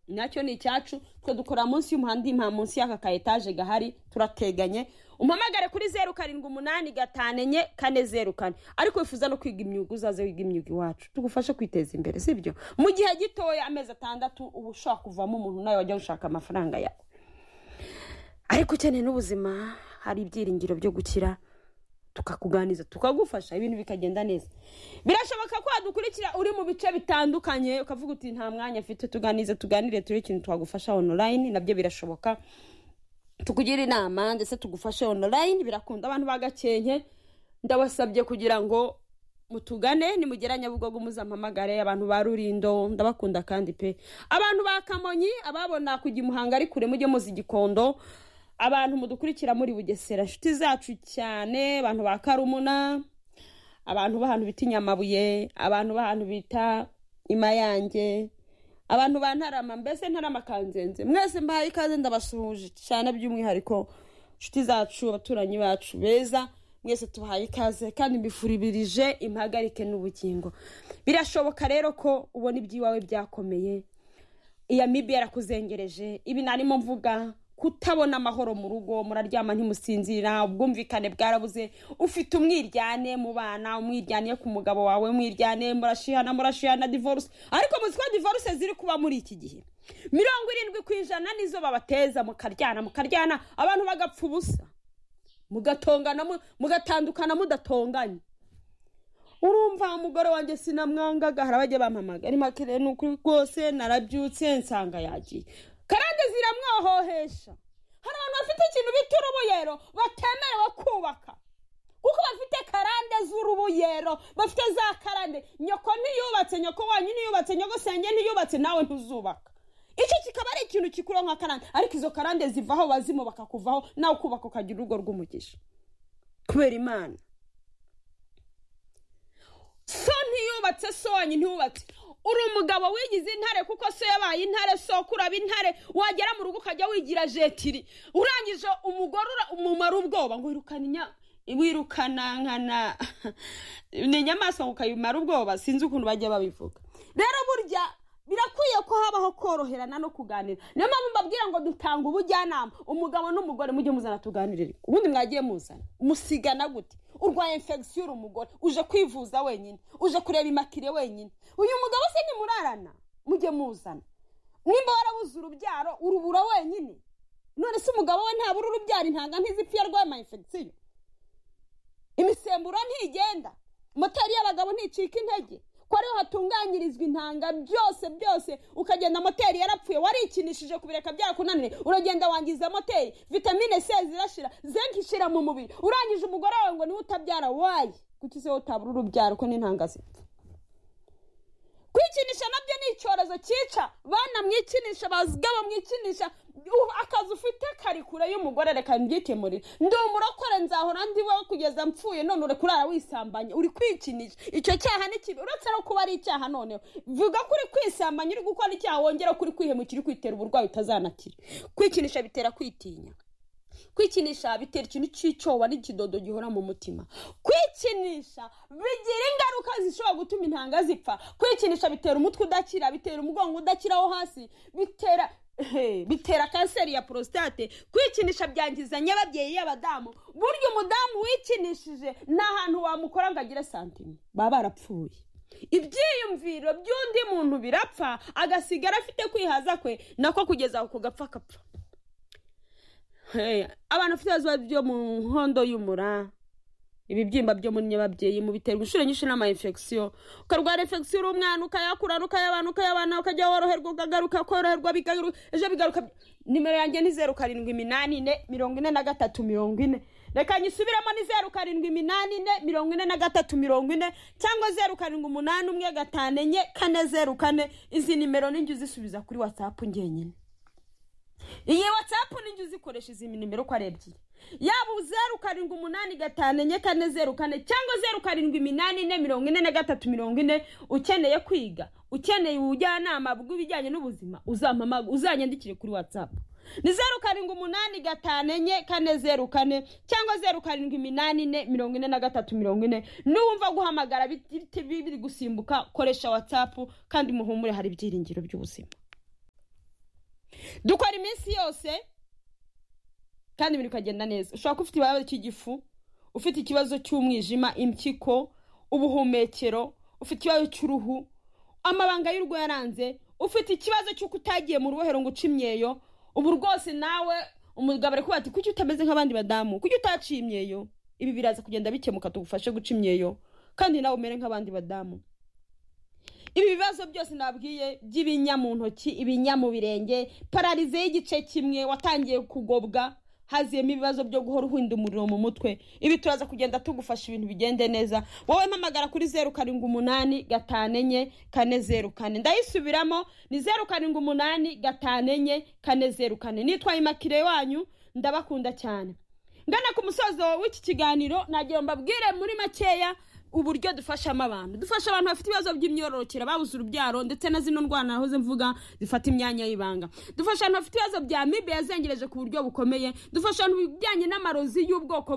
nacyo ni icyacu twe dukora munsi y'umuhanda nta munsi y'aka ka etaje gahari turateganye umpamagare kuri zeru karindwi umunani gatanu enye kane zeru kane ariko wifuza no kwiga imyuga uzaze wiga imyuga iwacu tugufashe kwiteza imbere sibyo mu gihe gitoya amezi atandatu uba ushobora kuvamo umuntu nawe wajya gushaka amafaranga yawe ariko ukeneye n'ubuzima hari ibyiringiro byo gukira tukakuganiza tukagufasha ibintu bikagenda neza birashoboka ko wadukurikira uri mu bice bitandukanye ukavuga uti nta mwanya afite tuganize tuganire turebe ikintu twagufasha onorayini nabyo birashoboka tukugira inama ndetse tugufashe onorayini birakunda abantu bagakenke ndabasabye kugira ngo mutugane nimugera nyabugogo muzampamagare abantu ba rurindo ndabakunda kandi pe abantu ba kamonyi ababona kujya imuhanga ari kure mujye muzi igikondo abantu mudukurikira muri bugesera inshuti zacu cyane abantu ba karumuna abantu b'ahantu bita inyamabuye abantu b'ahantu bita imayange abantu ba ntarama mbese ntarama kanzenze mwese mbahaye ikaze ndabasuhuje cyane by'umwihariko inshuti zacu abaturanyi bacu beza mwese tubahaye ikaze kandi mbifuribirije impagarike n'ubugingo birashoboka rero ko ubona iby'iwawe byakomeye iya mibi yarakuzengereje ibi narimo mvuga kutabona amahoro mu rugo muraryama ntimusinzira ubwumvikane bwarabuze ufite umwiryane mu bana umwiryane ku mugabo wawe umwiryane murashihana murashihana divorce ariko muzi ko divorce ziri kuba muri iki gihe mirongo irindwi ku ijana nizo babateza mukaryana mukaryana abantu bagapfa ubusa mugatongana mugatandukana mudatonganye urumva umugore wanjye sinamwangaga hari abajya bampamagara makire ni ukuri rwose narabyutse nsanga yagiye karande ziramwohohesha hari abantu bafite ikintu bita urubuyero batemerewe kubaka kuko bafite karande z'urubuyero bafite za karande nyoko ntiyubatse nyoko wanyu ntiyubatse nyogosenge ntiyubatse nawe ntuzubaka icyo kikaba ari ikintu gikuraho nka karande ariko izo karande zivaho bazimu bakakuvaho nawe ukubaka ukagira urugo rw'umugisha kubera imana so ntiyubatse so wanyu ntiyubatse uri umugabo wigize intare kuko so yabaye intare so kuraba intare wagera mu rugo ukajya wigira jetiri urangije umugore umumara ubwoba ngo wirukane wirukana nkana ni inyamaswa ngo ukayimara ubwoba sinzi ukuntu bajya babivuga rero burya birakwiye ko habaho koroherana no kuganira niyo mpamvu mbabwira ngo dutanga ubujyanama umugabo n'umugore mujye muzana tuganirire ubundi mwagiye muzana musigana gute urwaye infegisiyo uri umugore uje kwivuza wenyine uje kureba imakire wenyine uyu mugabo se nimurarana mujye muzana nimba warabuze urubyaro urubura wenyine none se umugabo we ntabura urubyaro intanga ntizipfa iyo arwaye infegisiyo imisemburo ntigenda moteri y'abagabo nticika intege ko ariho hatunganyirizwa intanga byose byose ukagenda moteri yarapfuye warikinishije kubireka byakunaniye uragenda wangiza moteri vitamine c zirashira zinc ishira mu mubiri urangije umugore wawe ngo niwe utabyara wayi kuki se utabura urubyaro ko n'intanga zipfa kwikinisha nabyo ni icyorezo cyica bana mwikinisha bazigaba mwikinisha akazi ufite kari kure y'umugore reka mbyikemurire ndi umurokore nzahora ndiho kugeza mpfuye none uri kurara wisambanya uri kwikinisha icyo cyaha ni kibi uretse no kuba ari icyaha noneho vuga ko uri kwisambanya uri gukora icyaha wongera ko uri kwihemukira uri kwitera uburwayi utazanakira kwikinisha bitera kwitinya kwikinisha bitera ikintu cy'icyoba n'ikidodo gihora mu mutima kwikinisha bigira ingaruka zishobora gutuma intanga zipfa kwikinisha bitera umutwe udakira bitera umugongo udakiraho hasi bitera bitera kanseri ya porositate kwikinisha byangiza nyababyeyi y'abadamu burya umudamu wikinishije nta hantu wamukora ngo agire santime baba barapfuye ibyiyumviro by'undi muntu birapfa agasigara afite kwihaza kwe nako kugeza aho kugapfa akapfa abantu bafite ibibazo byo mu nkondo y'umura ibibyimba byo muri nyababyeyi mu biterwa inshuro nyinshi n'ama infegisiyo ukarwara infegisiyo uri umwana ukayakurana ukayabana ukayabana ukajya woroherwa ukagaruka koroherwa bigaruka ejo bigaruka nimero yanjye ni zeru karindwi iminani ine mirongo ine na gatatu mirongo ine reka nyisubiremo ni zeru karindwi iminani ine mirongo ine na gatatu mirongo ine cyangwa zeru karindwi umunani umwe gatanu enye kane zeru kane izi nimero n'injye uzisubiza kuri watsapu ngenyine iyi watsapu n'injye uzikoresha izi nimero uko ari ebyiri yaba zeru karindwi umunani gatanu enye kane zeru kane cyangwa zeru karindwi iminani ine mirongo ine na gatatu mirongo ine ukeneye kwiga ukeneye ubujyanama bw'ibijyanye n'ubuzima uzanyandikire kuri watsapu ni zeru karindwi umunani gatanu enye kane zeru kane cyangwa zeru karindwi iminani ine mirongo ine na gatatu mirongo ine n'uwumva guhamagara biri gusimbuka koresha watsapu kandi muhumure hari ibyiringiro by'ubuzima dukora iminsi yose kandi ibintu bikagenda neza ushobora kuba ufite ikibazo cy'igifu ufite ikibazo cy'umwijima impyiko ubuhumekero ufite ikibazo cy'uruhu amabanga y'urugo yaranze ufite ikibazo cy'uko utagiye mu rubohero ngo uce imyeyo ubu rwose nawe umugabo ari ati kuki utameze nk'abandi badamu kuki utaciye imyeyo ibi biraza kugenda bikemuka tugufashe guca imyeyo kandi nawe umere nk'abandi badamu ibi bibazo byose nabwiye by'ibinya mu ntoki ibinya mu birenge pararize y'igice kimwe watangiye kugobwa haziyemo ibibazo byo guhora uhinda umuriro mu mutwe ibi turaza kugenda tugufasha ibintu bigende neza wowe mpamagara kuri zeru karindwi umunani gatanu enye kane zeru kane ndayisubiramo ni zeru karindwi umunani gatanu enye kane zeru kane nitwaye imakire wanyu ndabakunda cyane ngana ku musozo w'iki kiganiro nagira mbabwire muri makeya uburyo dufashamo abantu dufasha abantu bafite ibibazo by'imyororokere babuze urubyaro ndetse na zino ndwara nahoze mvuga zifata imyanya y'ibanga dufasha abantu bafite ibibazo bya mibe yazengereje ku buryo bukomeye dufasha abantu bijyanye n'amarozi y'ubwoko